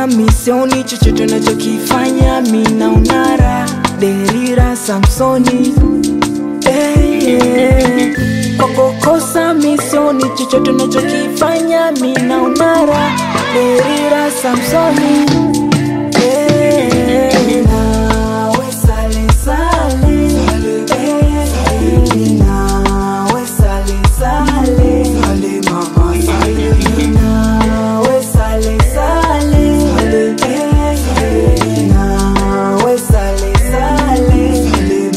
kukosa misioni chochote nachokifanya mina unara derira samsoni hey, yeah. kwa kukosa misioni chochote nachokifanya mina unara derira samsoni hey, nawe sale sale hey, nawe sale sale nawe sale sale hey, nawe sale sale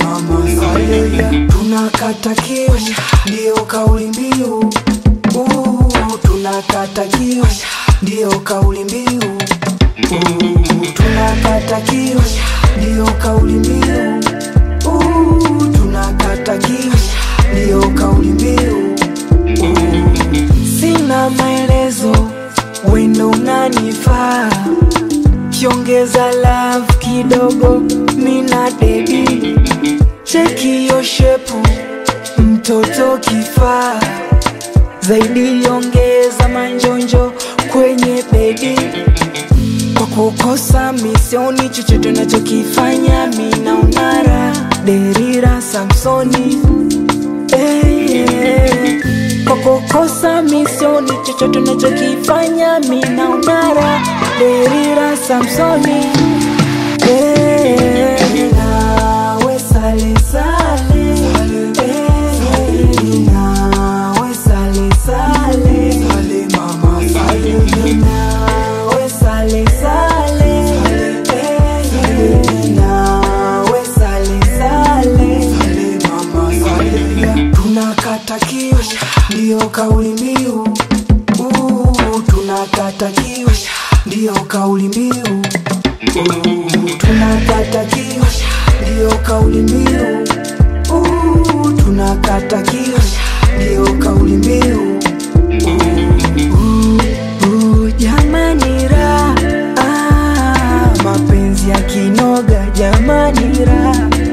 tunakata kiu ndiyo kauli mbiu Uh, tunakata kiu ndiyo kauli mbiu Uh, tunakata kiu ndiyo kauli mbiu Uh, tunakata kiu ndiyo kauli mbiu Uh, sina maelezo wendo unanifaa kiongeza love kidogo mina dedi cheki yo shepu mtoto kifaa zaidi ongeza manjonjo kwenye bedi kwa kukosa misioni chochote nachokifanya mina unara derira samsoni hey, yeah. kwa kukosa misioni chochote nachokifanya mina unara derira samsoni hey, nawe sale sale hey, nawe sale sale nawe sale sale hey, nawe sale sale tunakata kiu ndiyo kauli mbiu Uh, tunakata kiu ndiyo kauli mbiu Uh, tunakata kiu ndiyo kauli mbiu Uh, tunakata kiu ndiyo kauli mbiu Uh, uh, jamani ra ah, mapenzi ya kinoga jamani ra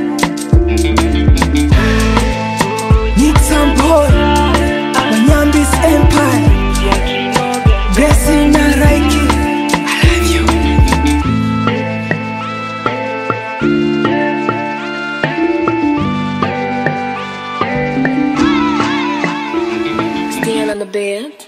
Nixon boy Manyambis Empire Gracie na Raiki I love you Stand on the bed.